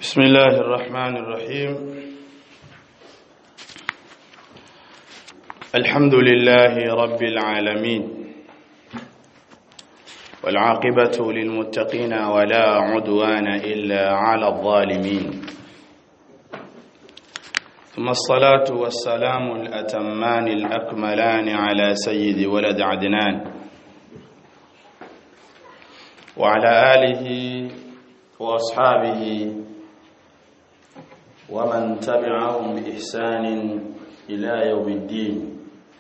بسم الله الرحمن الرحيم الحمد لله رب العالمين والعاقبة للمتقين ولا عدوان إلا على الظالمين ثم الصلاة والسلام الأتمان الأكملان على سيد ولد عدنان وعلى آله وأصحابه ومن تبعهم بإحسان إلى يوم الدين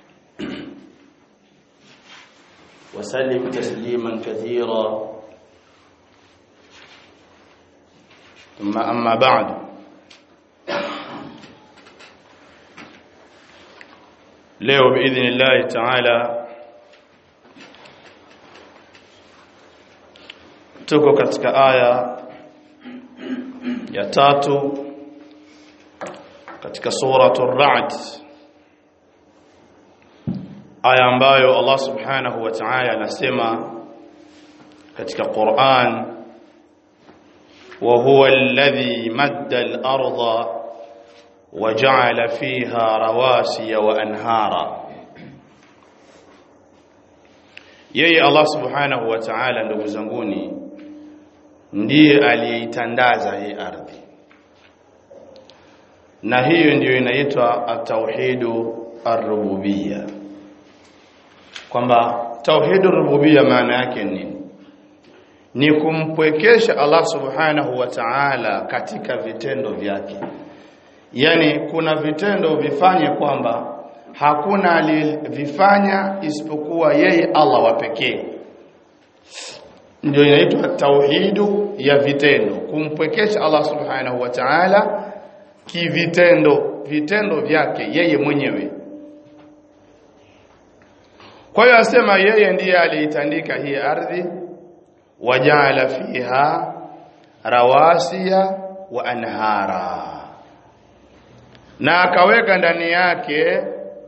وسلم تسليما كثيرا ثم أما بعد leo biidhnillahi taala tuko katika aya ya tatu katika suratu Ra'd aya ambayo Allah subhanahu wa ta'ala anasema katika Qur'an wa huwa alladhi madda al-ardha wa ja'ala fiha rawasiya wa anhara yeye Allah subhanahu wa ta'ala ndugu zanguni ndiye aliyeitandaza hii ardhi na hiyo ndiyo inaitwa at-tauhidu ar-rububiyya kwamba tauhidu rububiyya maana yake nini ni kumpwekesha Allah subhanahu wa ta'ala katika vitendo vyake yani kuna vitendo vifanye kwamba hakuna alivifanya isipokuwa yeye Allah wa pekee ndio inaitwa tauhidu ya vitendo kumpwekesha Allah subhanahu wa ta'ala kivitendo vitendo vyake yeye mwenyewe kwa hiyo asema yeye ndiye aliitandika hii ardhi wajaala fiha rawasiya wa anhara na akaweka ndani yake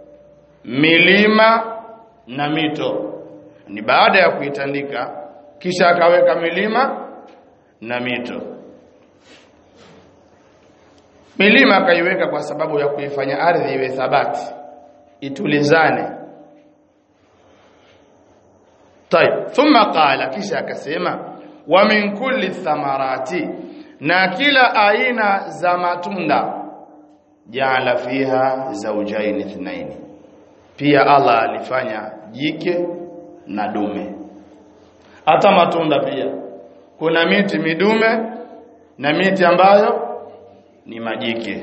milima na mito ni baada ya kuitandika kisha akaweka milima na mito milima akaiweka kwa sababu ya kuifanya ardhi iwe thabati itulizane طيب ثم قال kisha akasema wa min kulli thamarati na kila aina za matunda jaala fiha zawjayn ithnain pia Allah alifanya jike na dume hata matunda pia kuna miti midume na miti ambayo ni majike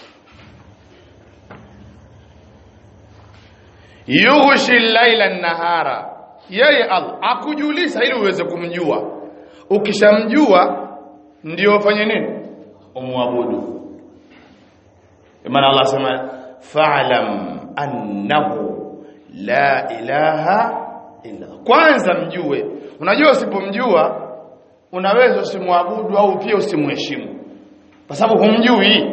yughshi laila nahara yeye Allah akujulisha ili uweze kumjua ukishamjua ndio ufanye nini umwabudu maana Allah sema fa'lam annahu la ilaha illa kwanza mjue unajua usipomjua unaweza usimwabudu au pia usimheshimu kwa sababu humjui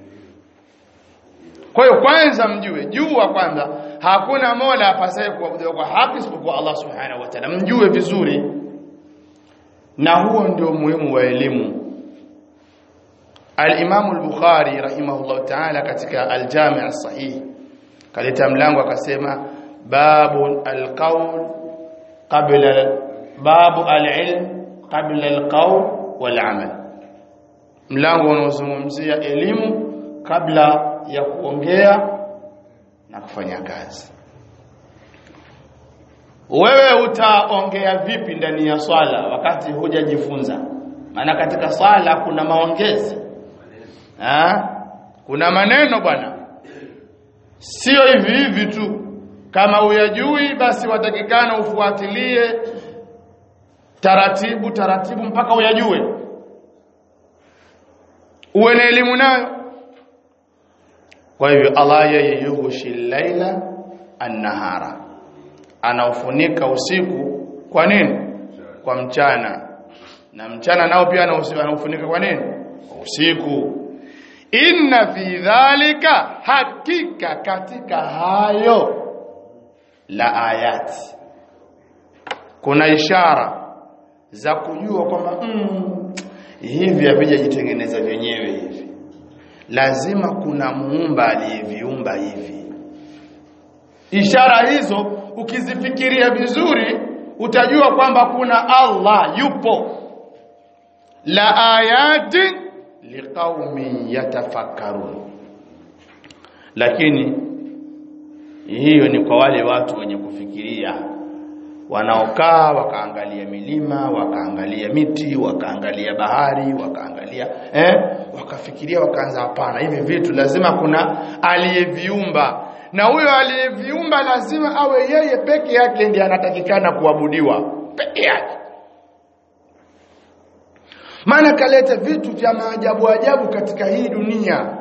kwa hiyo kwanza mjue jua kwanza hakuna mola apasaye kuabudiwa kwa haki isipokuwa Allah subhanahu wa ta'ala mjue vizuri na huo ndio muhimu wa elimu Al-Imam al-Bukhari rahimahullah ta'ala katika al-Jami' as-Sahih kaleta mlango akasema babu al-qawl qabla babu al-ilm qabla al-qawl wal-amal mlango unaozungumzia elimu kabla ya kuongea na kufanya kazi wewe utaongea vipi ndani ya swala wakati hujajifunza maana katika swala kuna maongezi ha? kuna maneno bwana sio hivi hivi tu kama uyajui basi watakikana ufuatilie taratibu taratibu mpaka uyajue uwe na elimu nayo kwa hivyo Allah yeye yughshi laila an-nahara anaufunika usiku kwa nini kwa mchana na mchana nao pia anaufunika kwa nini usiku inna fi dhalika hakika katika hayo la ayati kuna ishara za kujua kwamba mm, hivi havijajitengeneza vyenyewe hivi lazima kuna muumba aliyeviumba hivi ishara hizo ukizifikiria vizuri utajua kwamba kuna Allah yupo la ayatin liqaumin yatafakkarun lakini hiyo ni kwa wale watu wenye kufikiria wanaokaa wakaangalia milima wakaangalia miti wakaangalia bahari wakaangalia eh wakafikiria wakaanza hapana hivi vitu lazima kuna aliyeviumba na huyo aliyeviumba lazima awe yeye peke yake ndiye anatakikana kuabudiwa peke yake maana kaleta vitu vya maajabu ajabu katika hii dunia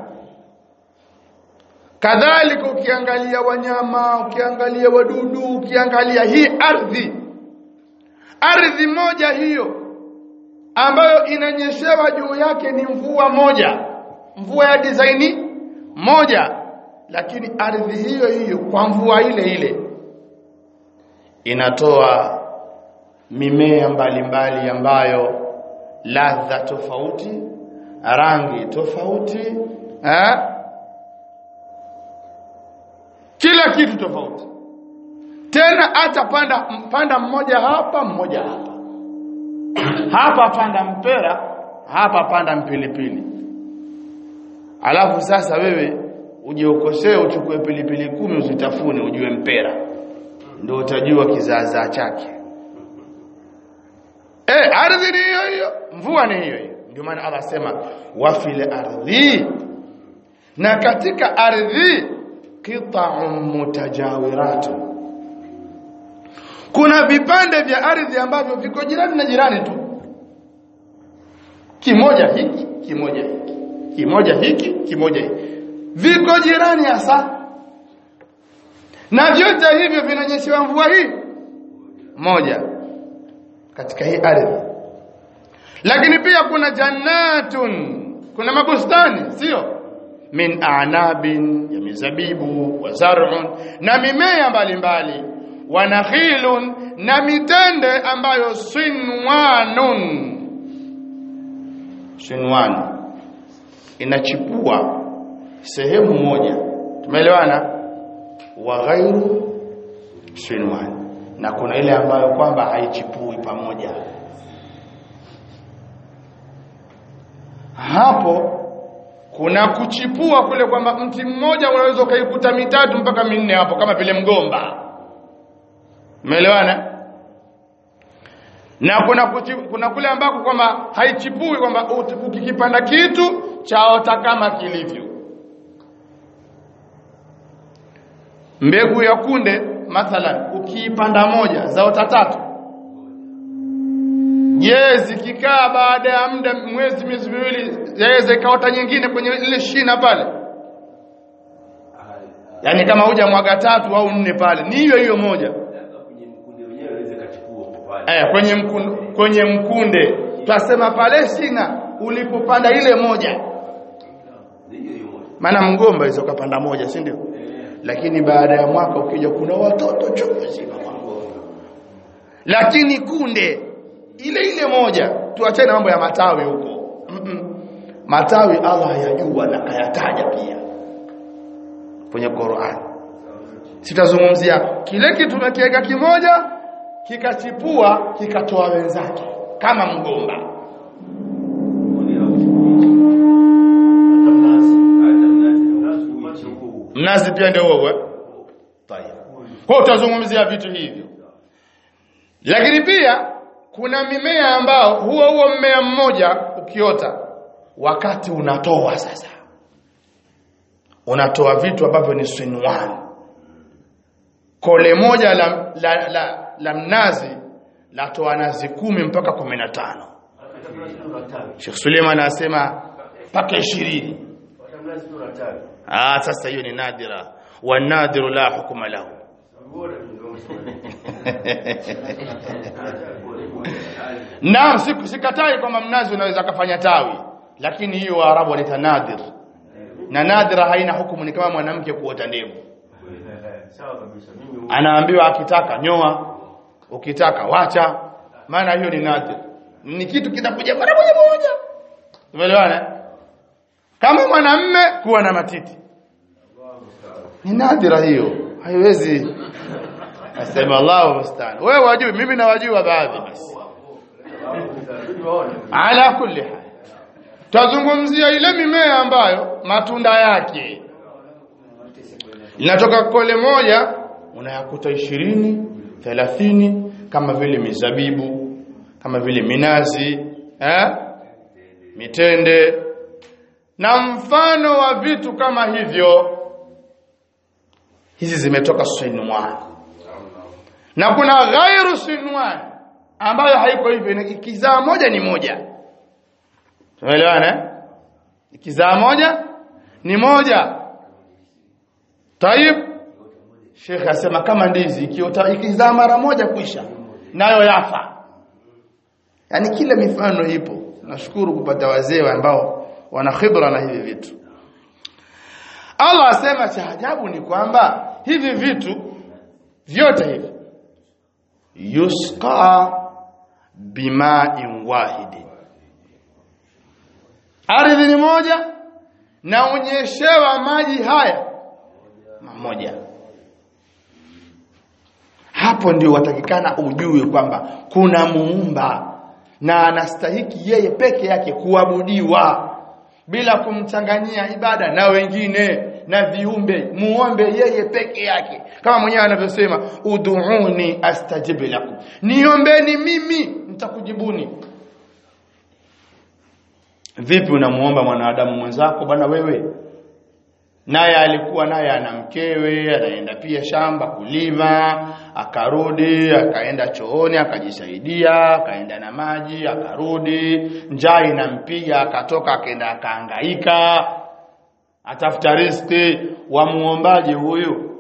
kadhalika ukiangalia wanyama ukiangalia wadudu ukiangalia hii ardhi ardhi moja hiyo ambayo inanyeshewa juu yake ni mvua moja mvua ya dizaini moja lakini ardhi hiyo hiyo kwa mvua ile ile inatoa mimea mbalimbali ambayo ladha tofauti rangi tofauti eh? kila kitu tofauti tena hata panda panda mmoja hapa mmoja hapa hapa panda mpera hapa panda mpilipili alafu sasa wewe uje ukosee uchukue pilipili kumi uzitafune ujue mpera ndio utajua kizaazaa chake eh ardhi ni hiyo hiyo mvua ni hiyo hiyo ndio maana Allah sema wa fil ardhi na katika ardhi qita'un mutajawiratun kuna vipande vya ardhi ambavyo viko jirani na jirani tu kimoja hiki kimoja hiki kimoja hiki kimoja hiki viko jirani hasa na vyote hivyo vinanyeshewa mvua hii moja katika hii ardhi lakini pia kuna jannatun kuna mabustani sio min a'nabin ya mizabibu wa zar'un na mimea mbalimbali wa nakhilun na mitende ambayo sinwanun sinwan inachipua sehemu moja tumeelewana wa ghairu sinwan na kuna ile ambayo kwamba haichipui pamoja hapo kuna kuchipua kule kwamba mti mmoja unaweza ukaikuta mitatu mpaka minne hapo kama vile mgomba umeelewana na kuna kuchi, kuna kule ambako kwamba haichipui kwamba ukikipanda kitu chaota kama kilivyo mbegu ya kunde mathalan ukiipanda moja zaota tatu je zikikaa baada ya muda mwezi miezi miwili zaweza ikaota nyingine kwenye ile shina pale yaani kama huja mwaga tatu au nne pale ni hiyo hiyo moja eh kwenye mkunde, kwenye mkunde twasema pale shina ulipopanda ile moja maana mgomba hizo ukapanda moja si ndio lakini baada ya mwaka ukija kuna watoto chungu zima kwa mgomba lakini kunde ile ile moja tuachane mambo ya matawi huko mm -mm. matawi Allah hayajua na kayataja pia kwenye Qur'an sitazungumzia kile kitu tumekiweka kimoja kikachipua kikatoa wenzake kama mgomba mnazi pia ndio huo tayari kwa utazungumzia vitu hivyo lakini pia kuna mimea ambao huo huo mmea mmoja ukiota wakati unatoa sasa unatoa vitu ambavyo ni sinwan kole moja la, la, la, la mnazi latoa nazi kumi mpaka kumi na tano Sheikh Suleiman anasema mpaka ishirini ah sasa hiyo ni nadira wa nadiru la hukuma lahu Naam sikatai kwamba mnazi unaweza kufanya tawi lakini hiyo Waarabu wanaita nadir na nadira haina hukumu ni kama mwanamke kuota ndevu anaambiwa akitaka nyoa ukitaka wacha maana hiyo ni nadir ni kitu kinakuja mara moja moja tumeelewana kama mwanamme kuwa na matiti ni nadira hiyo haiwezi asema Allahu musta'an wewe wajui mimi nawajua baadhi basi ala kulli hal tazungumzia ile mimea ambayo matunda yake linatoka kole moja unayakuta ishirini thelathini kama vile mizabibu kama vile minazi eh? mitende na mfano wa vitu kama hivyo hizi zimetoka sinwan na kuna ghairu sinwan ambayo haiko hivyo ikizaa moja ni moja tumeelewana eh? ikizaa moja ni moja Taib Sheikh asema kama ndizi ikiota ikizaa mara moja kuisha nayo yafa. Yaani kila mifano ipo. Nashukuru kupata wazee ambao wana khibra na hivi vitu. Allah asema cha ajabu ni kwamba hivi vitu vyote hivi yusqa bima'in wahidin. Ardhi ni moja na unyeshewa maji haya mamoja hapo ndio watakikana ujue kwamba kuna muumba na anastahiki yeye peke yake kuabudiwa bila kumchanganyia ibada na wengine na viumbe muombe yeye peke yake kama mwenyewe anavyosema ud'uni astajib lakum niombeni mimi nitakujibuni vipi unamuomba mwanadamu mwenzako bwana wewe naye alikuwa naye ana mkewe anaenda pia shamba kulima akarudi akaenda chooni akajisaidia akaenda na maji akarudi njaa inampiga akatoka akaenda akahangaika atafuta riski wa muombaji huyu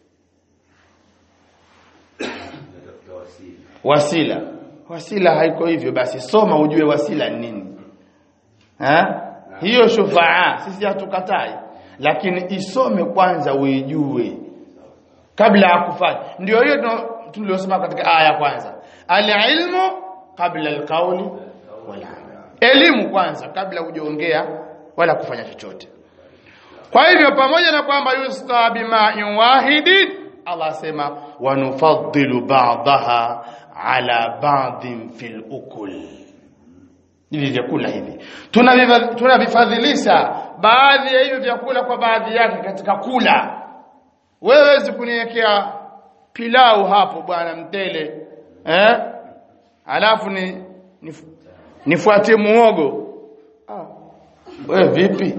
wasila wasila haiko hivyo basi soma ujue wasila ni nini ha? hiyo shufaa sisi hatukatai lakini isome kwanza uijue kabla ya kufanya ndio hiyo tuliyosema katika aya ya kwanza alilmu kabla alqauli wala elimu kwanza kabla hujaongea wala kufanya chochote kwa hivyo pamoja na kwamba yusqa bima'in wahidin Allah asema wanufaddilu ba'daha ala ba'din fil ukul hivi vyakula hivi tunavifadhilisha baadhi ya hivyo vyakula kwa baadhi yake katika kula wewe wezi kuniwekea pilau hapo bwana mtele eh alafu ni nif, nifuatie muogo ah. wewe vipi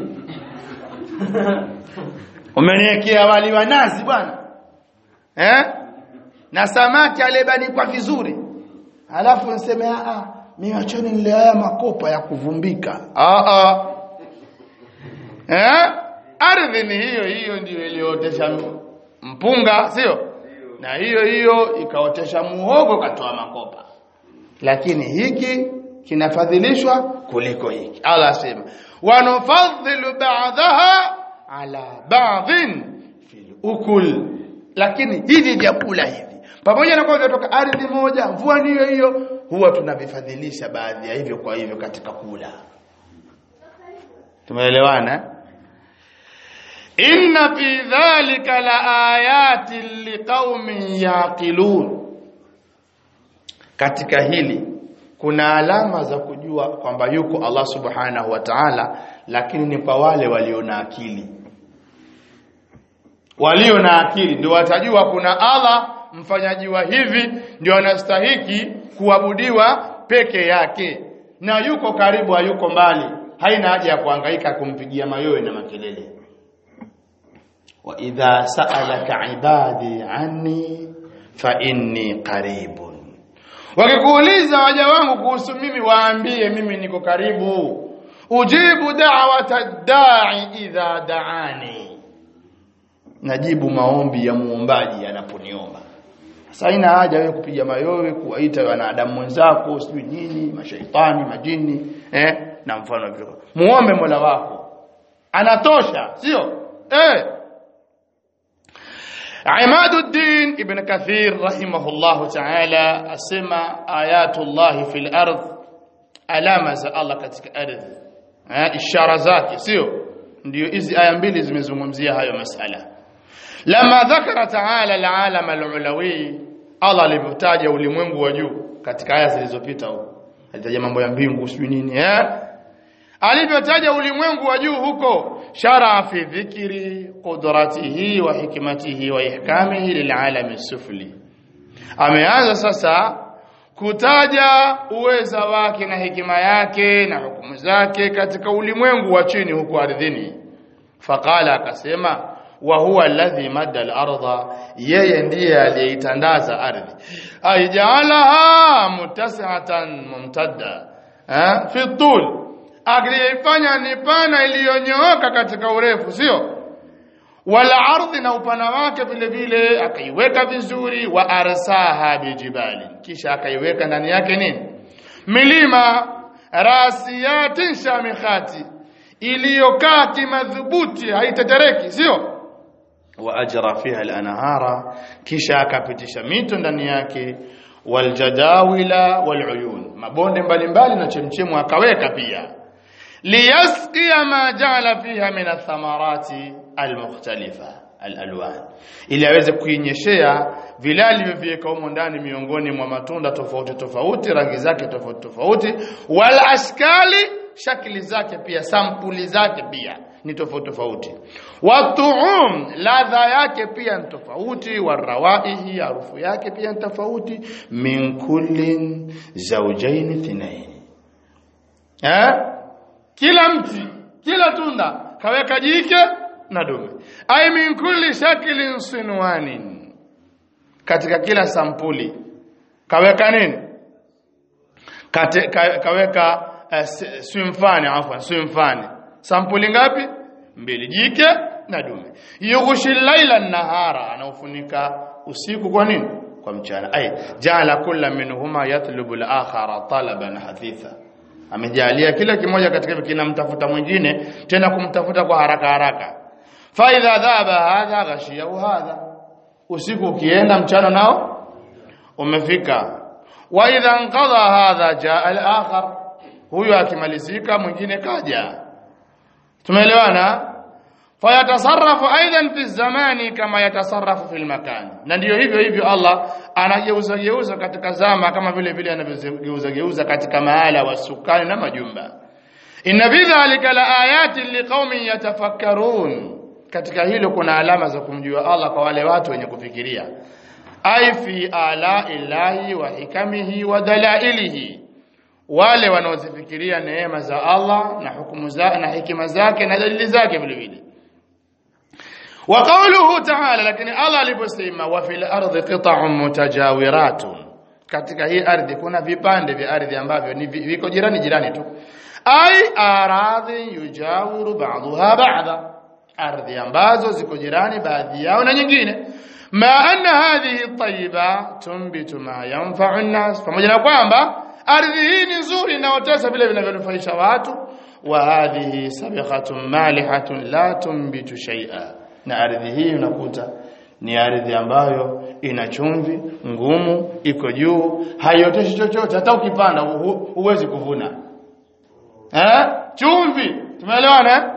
umeniwekea wali wa nazi bwana eh na samaki aliyebanikwa vizuri alafu niseme ah mimi acheni nile haya makopa ya kuvumbika ah ah eh ardhi ni hiyo hiyo ndiyo iliyootesha mpunga sio na hiyo hiyo ikaotesha muhogo katoa makopa lakini hiki kinafadhilishwa kuliko hiki Allah asema wanufadhilu ba'daha ala ba'dhin fil ukul lakini hivi vyakula hivi pamoja na kwamba vinatoka ardhi moja mvua ni hiyo hiyo huwa tunavifadhilisha baadhi ya hivyo kwa hivyo katika kula tumeelewana inna fi dhalika la ayatin liqaumin yaqilun katika hili kuna alama za kujua kwamba yuko Allah subhanahu wa ta'ala lakini ni kwa wale walio na akili walio na akili ndio watajua kuna Allah mfanyaji wa hivi ndio anastahiki kuabudiwa peke yake na yuko karibu hayuko mbali haina haja ya kuhangaika kumpigia mayowe na makelele wa idha sa'alaka ibadi anni fa inni qaribun wakikuuliza waja wangu kuhusu mimi waambie mimi niko karibu ujibu da'wata da'i idha da'ani najibu maombi ya muombaji anaponiomba sasa haina haja wewe kupiga mayowe kuwaita wanadamu wenzako sijui nini mashaitani majini eh na mfano vile muombe Mola wako anatosha sio eh Imaduddin Ibn Kathir rahimahullahu ta'ala asema ayatullahi fil ardh alama za Allah katika ardhi eh, ishara zake sio ndio hizi aya mbili zimezungumzia hayo masala lama dhakara taala alalam alulawi Allah alivyotaja ulimwengu wa juu katika aya zilizopita huko alitaja mambo ya mbingu sijui nini eh alivyotaja ulimwengu wa juu huko shara fi dhikri qudratihi wa hikmatihi wa ihkamihi lilalami sufli ameanza sasa kutaja uweza wake na hekima yake na hukumu zake katika ulimwengu wa chini huko ardhini faqala akasema wa huwa alladhi madda al-ardha yeye ndiye aliyeitandaza ardhi aijaalaha mutasihatan mumtadda eh fi tul aliyefanya ni pana iliyonyooka katika urefu sio wala ardhi na upana wake vile vile akaiweka vizuri wa arsaha bijibali kisha akaiweka ndani yake nini milima rasiyatin shamikhati iliyokaa kimadhubuti haitetereki sio wa ajra fiha al-anhara kisha akapitisha mito ndani yake waljadawila waluyun mabonde mbalimbali na chemchemu akaweka pia liyasqiya ma ja'ala fiha min athamarati almukhtalifa alalwan ili aweze kuinyeshea vile alivyoviweka humo ndani miongoni mwa matunda tofauti tofauti rangi zake tofauti tofauti wal ashkali shakli zake pia sampuli zake pia ni tofauti tofauti watuum ladha yake pia ni tofauti warawaihi harufu yake pia ni tofauti min kullin zawjayn thnain eh kila mti kila tunda kaweka jike na dume ay min kulli shaklin sinwanin katika kila sampuli kaweka nini Kate, ka, kaweka uh, swimfani afwan swimfani sampuli ngapi mbili jike na dume yughshi laila nahara anaufunika usiku kwa nini kwa mchana ay jala kulla minhuma yatlubu al-akhara talaban hathitha amejalia kila kimoja katika hivyo kinamtafuta mwingine tena kumtafuta kwa haraka haraka fa idha dhaba hadha ghashiyahu hadha usiku ukienda mchana nao umefika wa idha anqadha hadha jaa al-akhar huyo akimalizika mwingine kaja tumeelewana fayatasarrafu aidan fi zamani kama yatasarrafu fil makan na ndiyo hivyo hivyo Allah anageuza geuza katika zama kama vile vile anavyogeuza geuza katika mahala wa sukani na majumba inna fi dhalika la ayatin liqaumin yatafakkarun katika hilo kuna alama za kumjua Allah kwa wale watu wenye kufikiria ai fi ala ilahi wa hikamihi wa dalailihi wale wanaozifikiria neema za Allah na hukumu za na hikima zake na dalili zake vile vile wa qawluhu ta'ala lakini Allah aliposema wa fil ardi qita'un mutajawiratun katika hii ardhi kuna vipande vya ardhi ambavyo ni viko jirani jirani tu ai aradhi yujawiru ba'daha ba'da ardhi ambazo ziko jirani baadhi yao na nyingine ma anna hadhihi tayyiba tumbitu ma yanfa'u an-nas pamoja na kwamba ardhi hii ni nzuri inaotesha vile vinavyonufaisha watu wa hadhihi sabiqatun malihatun la tumbitu shay'a na ardhi hii unakuta ni ardhi ambayo ina chumvi ngumu iko juu haioteshi chochote hata ukipanda huwezi kuvuna eh chumvi tumeelewana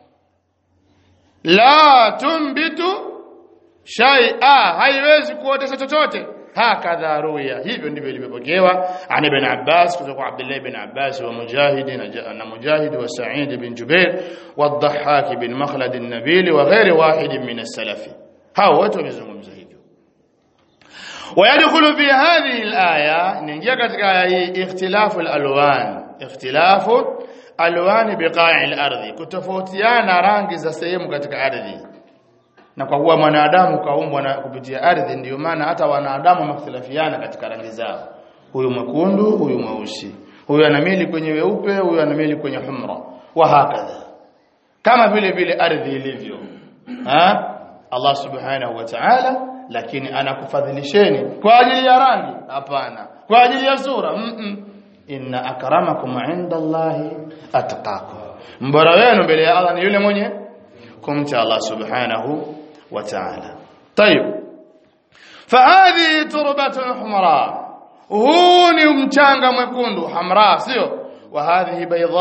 la tumbitu shay'a haiwezi kuotesha chochote hakadha ruya hivyo ndivyo ilivyopokewa an ibn Abbas kutoka kwa Abdullah ibn Abbas wa Mujahid na Mujahid wa Sa'id ibn Jubair wa Dhahhak ibn Makhlad an-Nabil wa ghairi wahid min as-salafi hao wote wamezungumza hivyo ويدخل في هذه الآية نingia katika aya hii ikhtilafu al-alwan ikhtilafu alwan biqa'i al-ardhi kutofautiana rangi za sehemu katika ardhi na kwa kuwa mwanadamu kaumbwa na kupitia ardhi ndiyo maana hata wanadamu wamekhtalafiana katika rangi zao huyu mwekundu huyu mweusi huyu anamili kwenye weupe huyu anamili kwenye humra wa hakadha kama vile vile ardhi ilivyo ha Allah subhanahu wa ta'ala lakini anakufadhilisheni kwa ajili ya rangi hapana kwa ajili ya sura mm -mm. inna akramakum inda Allahi atqakum mbora wenu mbele ya Allah ni yule mwenye kumcha Allah subhanahu wa ta'ala طيب فهذه تربة حمراء huu ni mchanga mwekundu hamra sio wa hadhihi bayda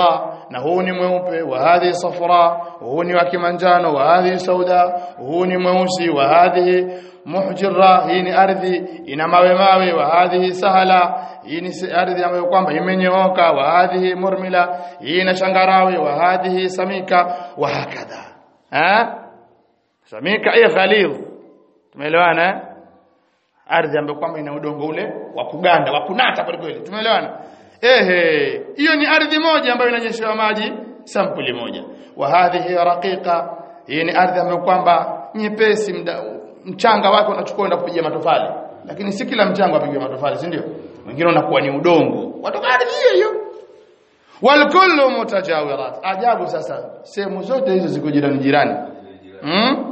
na huu ni mweupe wa hadhi safra huu ni wa kimanjano wa hadhi sauda huu ni mweusi wa hadhi muhjira hii ni ardhi ina mawe mawe wa hadhi sahala hii ni ardhi ambayo kwamba imenyooka wa hadhi murmila hii ina shangarawe wa hadhi samika wa hakadha ha samika ay ghalidh tumeelewana eh? ardhi ambayo kwamba ina udongo ule wa kuganda wa kunata kweli kweli tumeelewana ehe hiyo ni ardhi moja ambayo inanyeshewa maji sampuli moja wa hadhihi raqiqa hii ni ardhi ambayo kwamba nyepesi mda, mchanga wake unachukua enda kupiga matofali lakini si kila mchanga upiga matofali si ndio wengine unakuwa ni udongo watoka ardhi hiyo hiyo walkullu mutajawirat ajabu sasa sehemu zote hizo ziko jirani jirani hmm?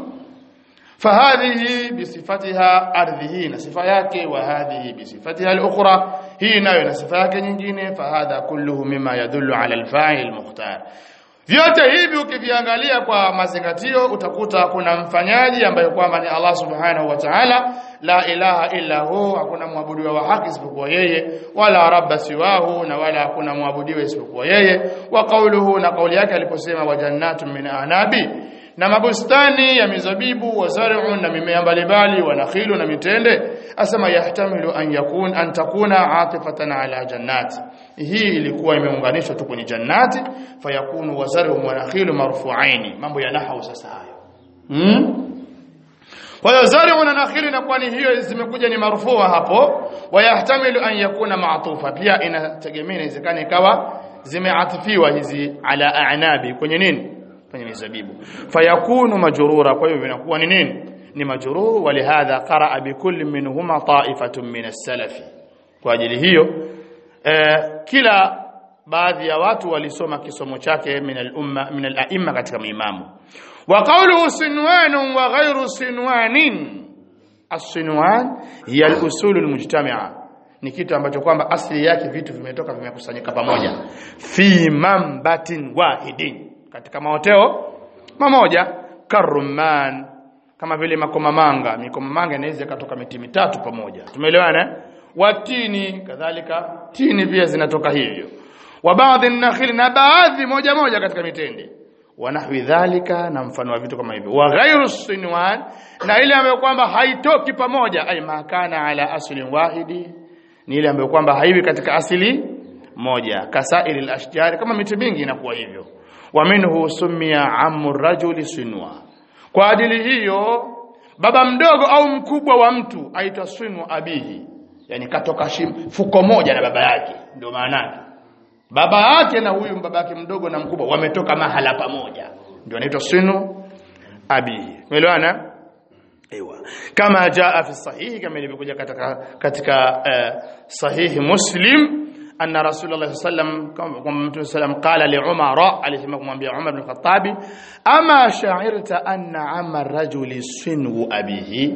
فهذه بصفتها ardhi na sifa yake wa hadhihi bisifatiha al-ukhra hii nayo na sifa yake nyingine fahadha kulluhu mima yadullu ala al-fa'il al-mukhtar vyote hivi ukiviangalia kwa mazingatio utakuta kuna mfanyaji ambaye kwamba ni Allah subhanahu wa ta'ala la ilaha illa hu hakuna mwabudiwa wa haki isipokuwa yeye wala rabba siwahu na wala hakuna mwabudiwa isipokuwa yeye wa qawluhu na kauli yake aliposema wa jannatun min anabi na mabustani ya mizabibu wa zar'u na mimea mbalimbali wa nakhilu na mitende asema yahtamilu an yakun an takuna atifatan ala jannati hii ilikuwa imeunganishwa tu kwenye jannati fayakunu wa zar'u wa nakhilu marfu'aini mambo ya nahau sasa hayo hmm? kwa hiyo zar'u na nakhilu na kwani hiyo zimekuja ni marfua hapo wayahtamilu an yakuna ma'tufa pia inategemea inawezekana ikawa zimeatifiwa hizi ala a'nabi kwenye nini kwenye mizabibu fayakunu majrura kwa hivyo vinakuwa ni nini ni majrur walihadha qaraa bikulli minhuma ta'ifatun min as-salafi kwa ajili hiyo eh, kila baadhi ya watu walisoma kisomo chake min al-umma min al-a'imma katika maimamu wa qawluhu sinwan wa ghayru sinwanin as-sinwan hiya al-usul al-mujtami'a ni kitu ambacho kwamba asili yake vitu vimetoka vimekusanyika pamoja fi mambatin wahidin katika maoteo mamoja karumman kama vile makomamanga mikomamanga inaweza ikatoka miti mitatu pamoja tumeelewana watini kadhalika tini pia zinatoka hivyo wa baadhi nakhili na baadhi moja moja katika mitende wa nahwi dhalika na mfano wa vitu kama hivyo wa ghairu sinwan na ile ambayo kwamba haitoki pamoja ay makana ala aslin wahidi ni ile ambayo kwamba haiwi katika asili moja kasairi al-ashjar kama miti mingi inakuwa hivyo wa minhu sumia ammu rajuli sinwa kwa ajili hiyo baba mdogo au mkubwa wa mtu aitwa sinwa abihi yani katoka shim, fuko moja na baba yake ndio maana yake baba yake na huyu baba yake mdogo na mkubwa wametoka mahala pamoja ndio anaitwa sinu abihi umeelewana Ewa. Kama jaa fi sahihi kama ilivyokuja katika katika uh, sahihi Muslim anna Rasulullah sallam kama Mtume sallam qala li Umar alisema kumwambia Umar bin Khattab ama sha'irta anna amma rajuli sinu abihi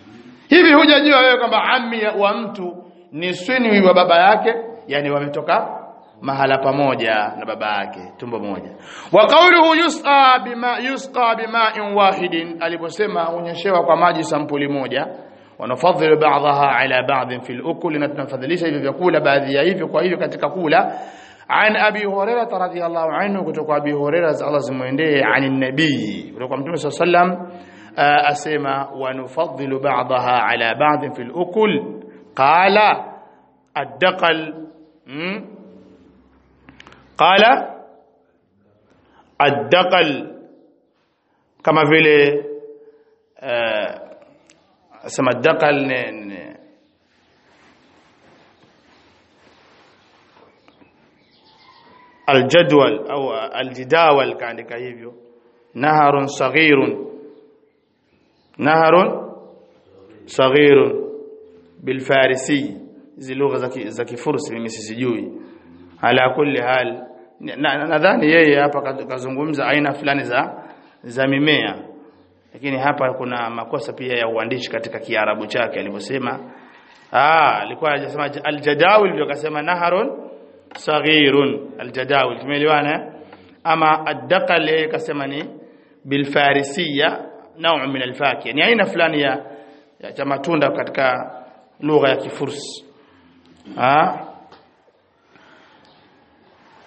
hivi hujajua wewe kwamba ammi wa mtu ni sinu wa baba yake yani wametoka mahala pamoja na baba yake tumbo moja wa qawluhu yusqa bima yusqa bima'in wahidin aliposema unyeshewa kwa maji sampuli moja wanafadhilu ba'daha ala ba'd fi al-ukul na tunafadhilisha hivyo vyakula baadhi ya hivyo kwa hivyo katika kula عن ابي هريره رضي الله عنه kutoka abi hurairah Allah zimuendee عن النبي kutoka mtume صلى الله عليه وسلم asema wanufadhilu ba'daha ala ba'd fi al-ukul qala الدقل قال الدقل كما vile sema الدقل الجدول او الجداول kaandika hivyo naharun saghirun naharun saghirun bilfarisi hizi lugha za kifursi mimi sisijui ala kulli hal nadhani yeye hapa kazungumza aina fulani za za mimea lakini hapa kuna makosa pia ya uandishi katika kiarabu chake alivyosema ah alikuwa anasema aljadawil ndio akasema naharun saghirun aljadawil tumeelewana ama addaqal yeye kasema ni bilfarisiya nau min alfakiya ni aina fulani ya ya matunda katika lugha ya kifursi ah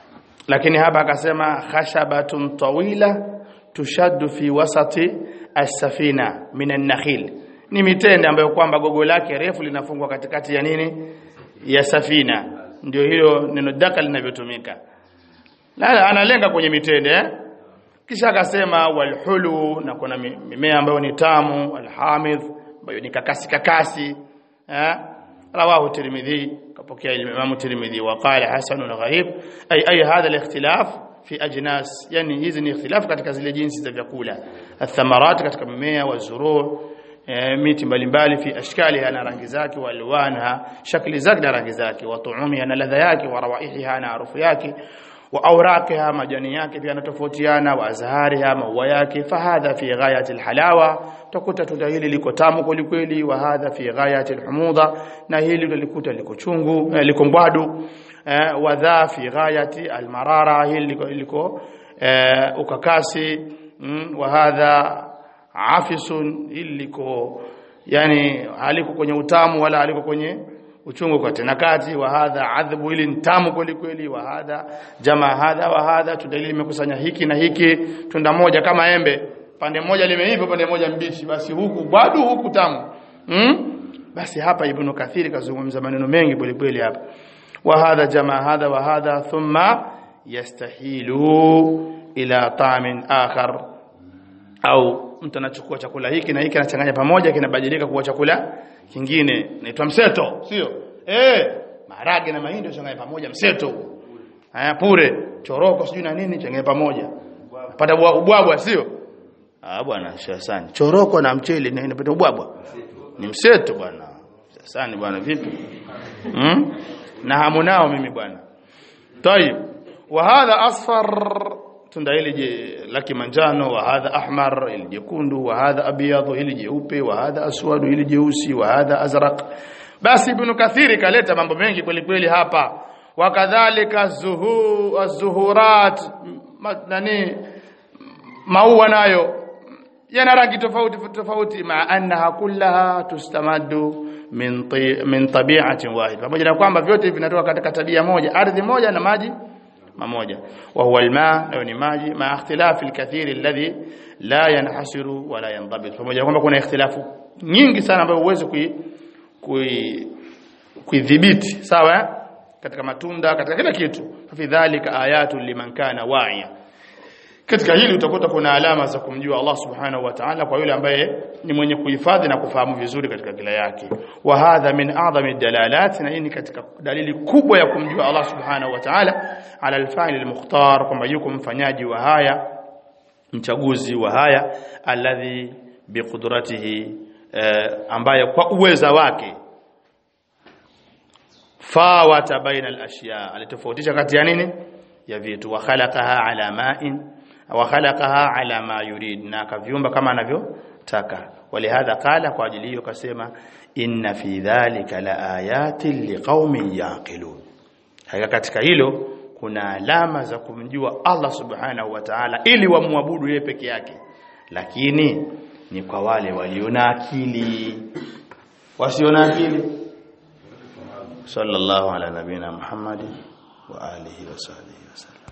lakini hapa akasema khashabatun tawila tushaddu fi wasati as-safina min an-nakhil ni mitende ambayo kwamba gogo lake refu linafungwa katikati ya nini ya safina ndio hilo neno daka linavyotumika la analenga kwenye mitende eh? kisha akasema walhulu na kuna mimea ambayo ni tamu alhamidh ambayo ni kakasi kakasi eh rawahu tirmidhi kapokea imam tirmidhi wa qala hasan gharib ay ay hadha alikhtilaf fi ajnas yani hizi ni ikhtilaf katika zile jinsi za vyakula athamarat katika mimea wa zuruu e, miti mbalimbali fi ashkaliha na rangi zake wa alwanha shakli zake na rangi zake wa tuumiha na ladha yake wa rawaihiha na harufu yake wa awraqiha majani yake pia yanatofautiana wa azhariha maua yake fahadha fi ghayati alhalawa takuta tunda hili liko tamu kweli kweli wa hadha fi ghayati alhumudha na hili lilikuta liko chungu eh, liko mbwadu eh, wa dha fi ghayati almarara hili liko, liko eh, ukakasi mm, wa hadha afisun hili liko yani haliko kwenye utamu wala haliko kwenye uchungu kwa tena kati wa hadha adhabu ili ntamu kweli kweli wa hadha jamaa hadha wa hadha tudalili imekusanya hiki na hiki tunda moja kama embe pande moja limeiva pande moja mbichi basi huku bado huku tamu hmm? basi hapa ibn kathiri kazungumza maneno mengi kweli kweli hapa wa hadha jamaa hadha wa hadha thumma yastahilu ila ta'min akhar au mtu anachukua chakula hiki na hiki anachanganya pamoja kinabadilika kuwa chakula kingine inaitwa mseto sio eh maharage na mahindi changanya pamoja mseto haya pure choroko sijui na nini changanya pamoja pata ubwabwa sio ah bwana shasani choroko na mchele na inapata ubwabwa ni mseto bwana shasani bwana vipi hmm? na hamu nao mimi bwana tayib wa hadha asfar tunda hili je la kimanjano wa hadha ahmar hili jekundu wa hadha abyad hili jeupe wa hadha aswad hili jeusi wa hadha azraq basi ibn kathiri kaleta mambo mengi kweli kweli hapa wakadhalika zuhu az-zuhurat nani maua nayo yana rangi tofauti tofauti ma annaha kullaha tustamaddu min min tabi'atin wahid pamoja na kwamba vyote vinatoka katika tabia moja ardhi moja na maji mamoja wa huwa alma nayo ni maji ma ikhtilafi alkathir alladhi la yanhasiru wala yandabit pamoja na kwamba kuna ikhtilafu nyingi sana ambayo huwezi kui kuidhibiti sawa katika matunda katika kila kitu fi dhalika ayatu liman kana wa'iya katika hili utakuta kuna alama za kumjua Allah subhanahu wa ta'ala kwa yule ambaye ni mwenye kuhifadhi na kufahamu vizuri katika kila yake wa hadha min a'zami dalalat na hii ni katika dalili kubwa ya kumjua Allah subhanahu wa ta'ala ala al-fa'il al-mukhtar kwamba yuko mfanyaji wa haya mchaguzi wa haya alladhi biqudratihi eh, ambaye kwa uweza wake fawata baina al-ashya alitofautisha kati ya nini ya vitu wa khalaqaha ala ma'in wa khalaqaha ala ma yurid na akaviumba kama anavyotaka walihadha qala kwa ajili hiyo kasema inna fi dhalika la ayatin liqaumin yaqilun haya katika hilo kuna alama za kumjua Allah subhanahu wa ta'ala ili wamwabudu yeye peke yake lakini ni kwa wale waliona akili wasiona akili sallallahu ala nabina muhammadi wa alihi wa sahbihi wasallam